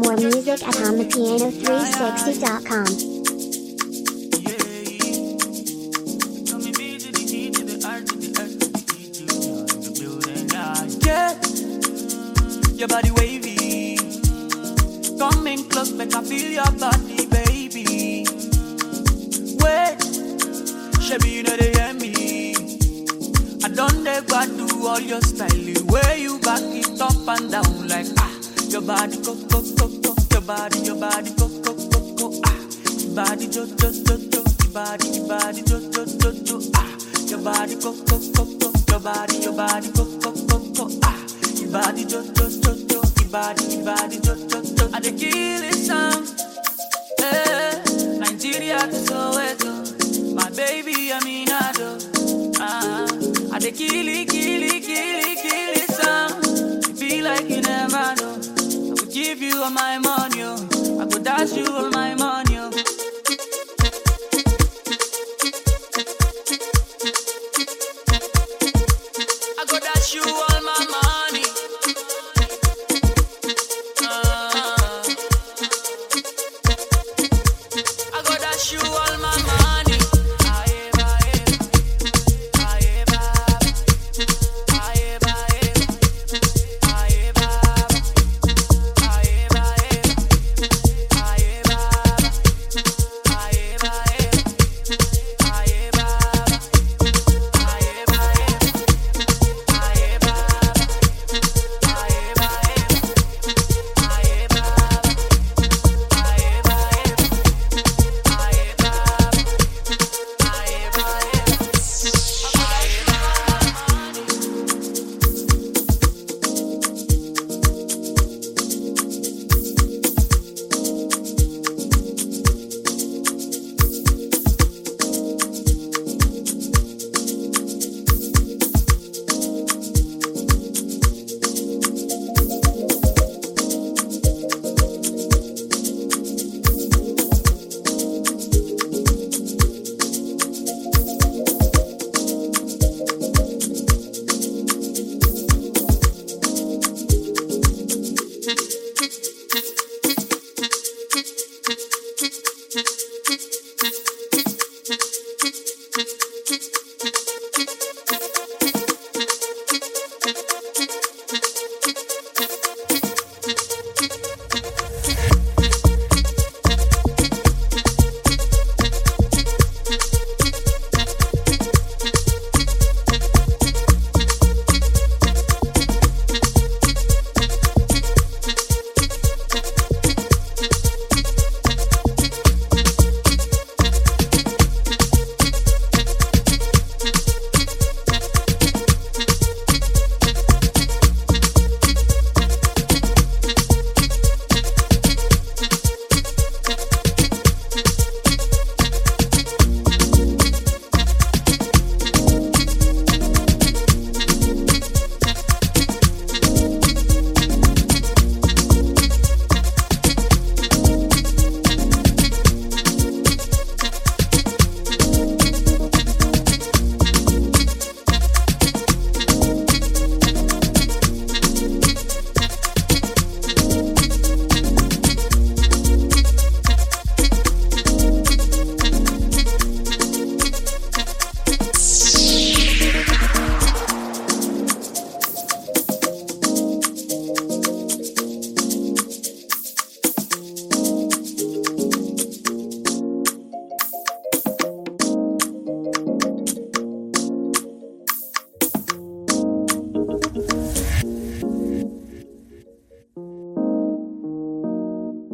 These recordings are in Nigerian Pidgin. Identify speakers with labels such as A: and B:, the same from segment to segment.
A: More music at HondaPiano360.com.
B: Yeah, your body wavy. Coming close, make I feel your body, baby. Wait, Shabby, you know they hear me. I don't ever do all your style, the way you back it up and down like ah. Your body go go go go, your body, your body go go go go ah. Your body jo jo jo jo, your body, your body jo jo jo jo ah. Your body go go go go, your body, your body go go go go ah. Your body jo jo jo jo, your body, your body jo jo jo. I dey kill it sound. Eh, Nigeria to Soweto, my baby Aminado. Ah, I dey kill it, kill it, kill it, kill it sound. You feel like you never know. I will give you all my money, oh. I go dash you all my money, oh. I go dash you all my money. Ah. I go dash you all my money. Aye, aye, aye, aye, aye, aye, aye,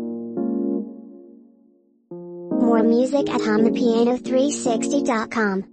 A: More music at HondaPiano360.com.